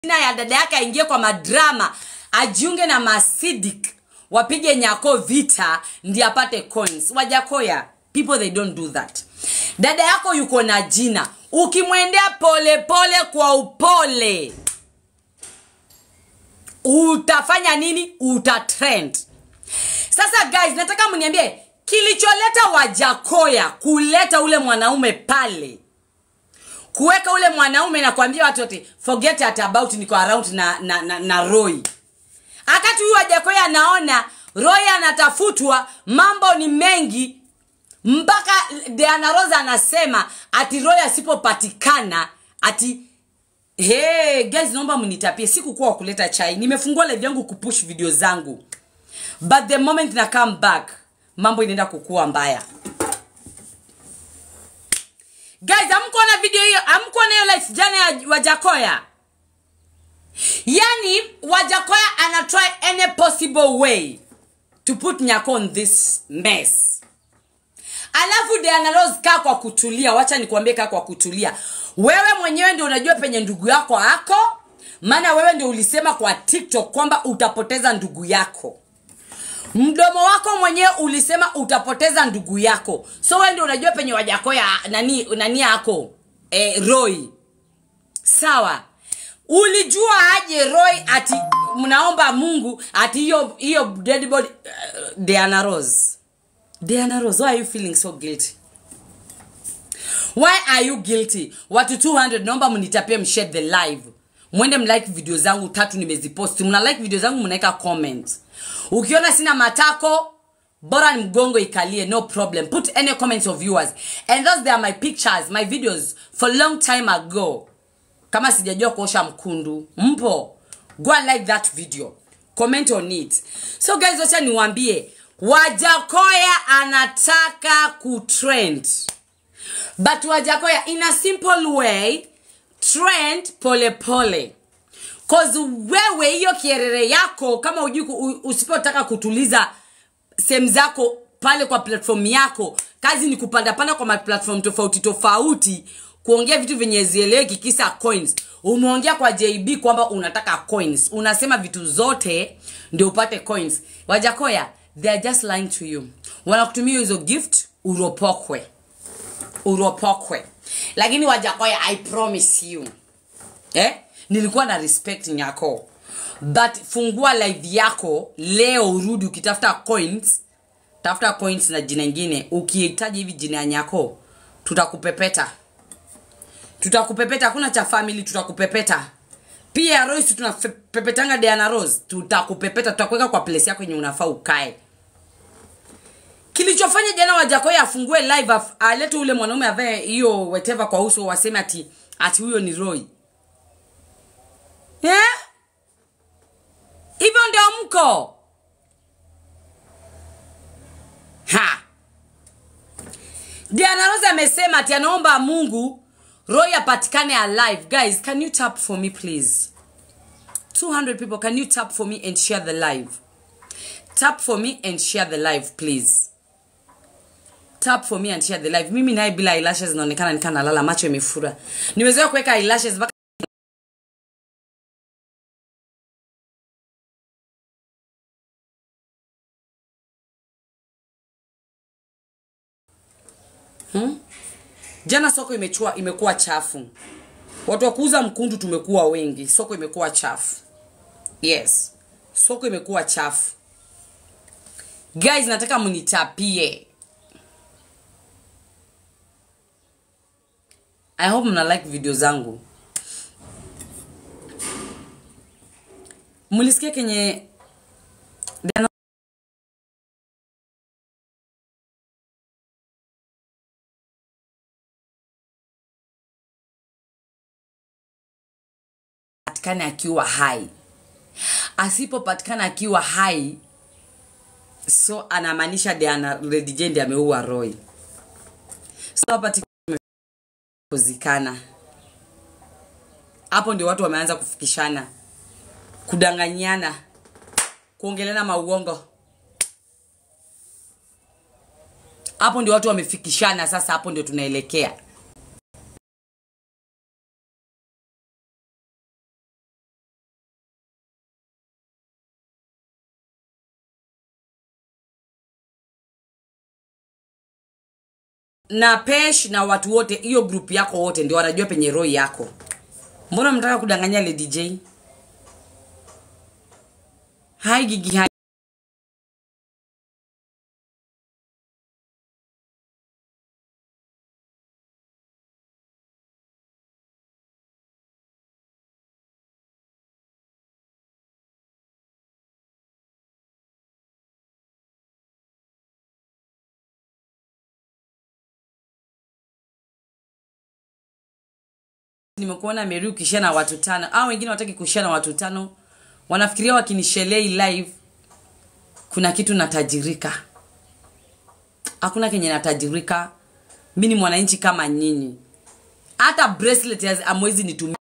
jina ya dada yake aingie kwa madrama ajiunge na masidik wapige nyako vita ndi apate coins wajakoya people they don't do that dada yako yuko na jina ukimwendea polepole kwa upole utafanya nini utatrend sasa guys nataka mniambie kilicholeta wajakoya kuleta ule mwanaume pale kuweka ule mwanaume na kuambia watu wote forget at about niko around na, na, na, na roy wakati huyu wajakoya anaona roy anatafutwa mambo ni mengi mpaka Diana Rosa anasema ati roy asipopatikana ati hey, guys naomba mnitapie sikukuwa wa kuleta chai nimefungua live yangu kupush video zangu but the moment na come back mambo inaenda kukua mbaya guys amkuona video hiyo amkuona hiyo life jana ya wajakoya yani wajakoya ana try any possible way to put nyako on this mess alafu Diana Rose kaa kwa kutulia wacha nikuambie kaa kwa kutulia wewe mwenyewe ndio unajua penye ndugu yako ako maana wewe ndio ulisema kwa tiktok kwamba utapoteza ndugu yako mdomo wako mwenyewe ulisema utapoteza ndugu yako so wewe ndio unajua penye wajakoya nani nani yako eh, roy sawa ulijua aje roy ati mnaomba mungu ati hiyo hiyo dead body uh, Diana Rose Diana Rose why are you feeling so guilty why are you guilty watu 200 naomba mnitapie mshare the live mwende mlike video zangu tatu nimeziposti mna like video zangu mnaweka comment ukiona sina matako bora ni mgongo ikalie no problem put any comments of yours and those they are my pictures my videos for long time ago kama sijajua kuosha mkundu mpo go and like that video comment on it so guys wacha niwambie wajakoya anataka kutrend but wajakoya in a simple way trend pole pole cause wewe hiyo kierere yako kama ujui ku- u- usipotaka kutuliza sehemu zako pale kwa platform yako kazi ni kupandapanda kwa maplatform tofauti tofauti kuongea vitu vyenye zieleweki kisa coins umeongea kwa jb kwamba unataka coins unasema vitu zote ndio upate coins wajakoya they are just lying to you wanakutumia hizo gift uropokwe uropokwe lakini wajakoya i promise you eh? nilikuwa na respect nyako but fungua live yako leo urudi ukitafuta coins tafuta coins na jina ingine ukihitaji hivi jina ya nyako tutakupepeta tutakupepeta hakuna cha family tutakupepeta pia rois tunapepetanga Diana Rose tutakupepeta tutakuweka kwa place yako yenye unafaa ukae kilichofanya jana wajakoya afungue live af- alete ule mwanaume avae hiyo whatever kwa uso waseme ati ati huyo ni roy Eh? hivyo ndio mko ha Diana Rose amesema ati anaomba Mungu Roy apatikane alive. Guys, can you tap for me please? 200 people, can you tap for me and share the live? Tap for me and share the live please. Tap for me and share the live. Mimi naye bila eyelashes naonekana nikaa nalala macho imefura. Nimezoea kuweka eyelashes mpaka jana soko imechua imekuwa chafu watu wa kuuza mkundu tumekuwa wengi soko imekuwa chafu yes soko imekuwa chafu guys nataka mnitapie i hope mna like video zangu mlisikia kenye Diana patikane akiwa hai asipopatikana akiwa hai so anamaanisha Diana Lady Jane ndiye ameua Roy so hapa tiki- kuzikana hapo ndio watu wameanza kufikishana kudanganyana kuongelana mauongo hapo ndio watu wamefikishana sasa hapo ndio tunaelekea na pesh na watu wote hiyo group yako wote ndio wanajua penye roho yako mbona mnataka kudanganya lady j hai gigi hai nimekuona meri ukishia na watu tano au wengine wataki kushia na watu tano wanafikiria wakinishelei live kuna kitu natajirika hakuna kenye natajirika mi ni mwananchi kama nyinyi hata bracelet amwezi nitumia